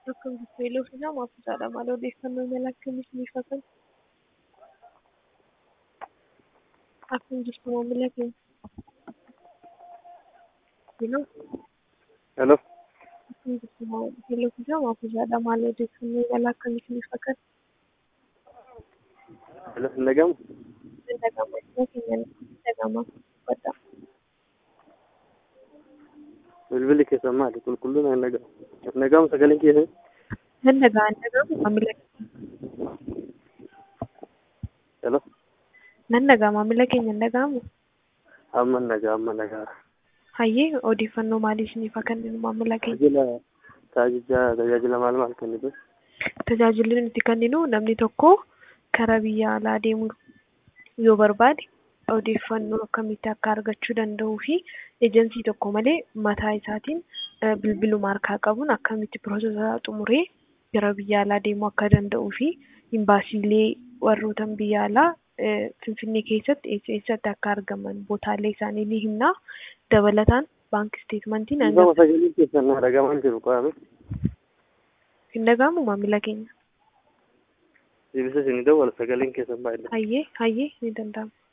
Akkam jirtu eeloo fi nama afuusaadha. Maal odeeffannoo mala akkamii isiniif haa kennu? Akkam jirtu maamila keenya? Eeloo Hello. akkam jirtu eeloo fi nama afuusaadha. Maal odeeffannoo mala akkamii isiniif haa kennu? Hello. Hin dhagahamu? Hin dhaga'amu. Eeloo keenya hin dhaga'ama. Uffadha. Bilbilli keessan maali? Qulqulluun hin dhagahamu. Hin dhagahamu sagaleen keessan? Hin dhaga'a hin dhaga'amu maamila keenya. Hello. Nan dhaga'a maamila keenya hin dhaga'amu. Amma hin dhaga'a amma hin dhaga'a. Hayyee odeeffannoo maalii isiniif haa kenninu maamila keenya? Tajaajila tajaajila tajaajila maal maal kennitu? Tajaajilli nuti kenninu namni tokko karaa biyya alaa deemuu yoo barbaade odeeffannoo akkamitti akka argachuu danda'uu fi ejensii tokko malee mataa isaatiin eh, bilbiluma harkaa qabuun akkamitti piroosesaa xumuree gara biyya alaa deemuu akka danda'uu fi imbaasiilee warrootan biyya alaa eh, Finfinnee keessatti eessa eessatti akka argaman bootaalee isaanii ni himna. Dabalataan baankii isteetmentiin Dhagama sagaleen keessan na dhagahamaa jiru qaame. hin dhaga'amu maamila keenya. Deebisa isin dawwala sagaleen keessan baay'ee. Hayyee hayyee ni danda'ama.